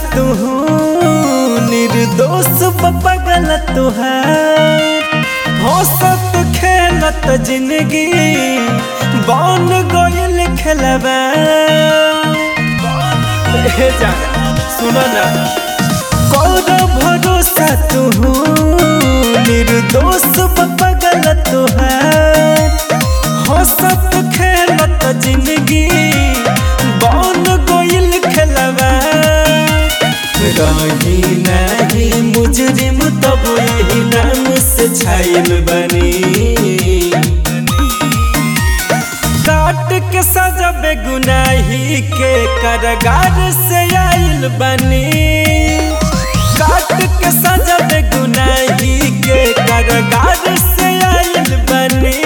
तू निर्दोष पगल तुहार हंसत खेलत जिंदगी बन गइल खेलबा हे जाना सुनो ना कौन भरोसा तू निर्दोष पगल तुहार हंसत खेलत जिंदगी बन गइल खेलबा रही नहीं मुजरिम तब यही नाम से छाइल बनी काट के सजा बेगुनाही के करगार से आइल बनी काट के सजा बेगुनाही के करगार से आइल बनी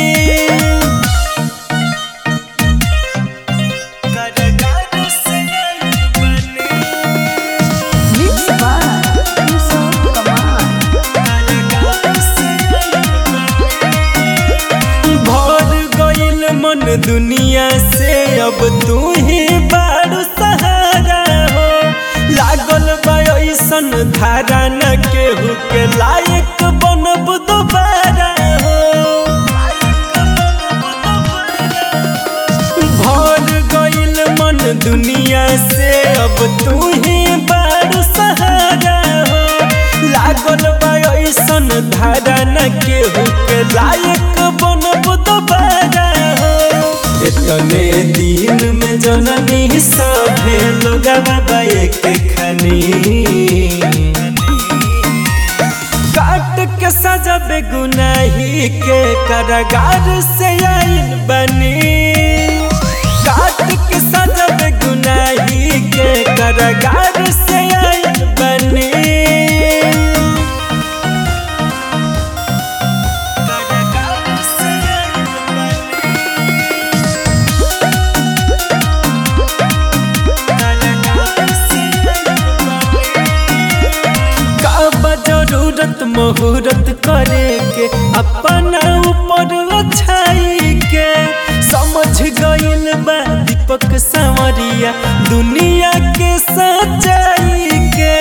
करगार से आइल बनी Mix by Yusuf Kamal. भर गइल मन दुनिया से अब तू ही बारू सहारा हो लागल बा ऐसन धारा न केहू के लायक बनब दोबारा हो भर गइल मन दुनिया से अब तू ही बारू सहारा हो लागल बा ऐसन धारा न केहू के लायक बनब दोबारा हो इतने दिन में जननी सभे लोग बाबा एक खनी काट के सजा बेगुनाही के करगार से आइल बनी काट के सजा बेगुनाही के करगार से आइल बनी करगार से आइल कब जरूरत मुहूर्त करे के अपना ऊपर छाई के समझ गइल बा दीपक संवरिया दुनिया के सच्चाई के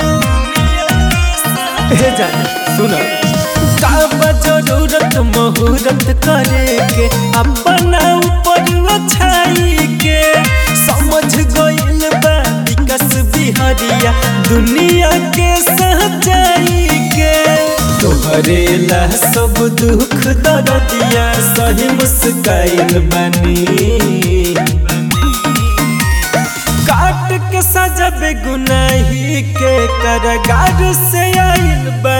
हे जाने सुनो कब जरूरत मुहूर्त करे के अपना ऊपर छाई के समझ गइल बा विकास बिहरिया दुनिया के सच्चाई के तोहरे ला सब दुख दर्दिया सही मुस्काइल बनी काट के सजा बेगुनाही के करगार से आइल बनी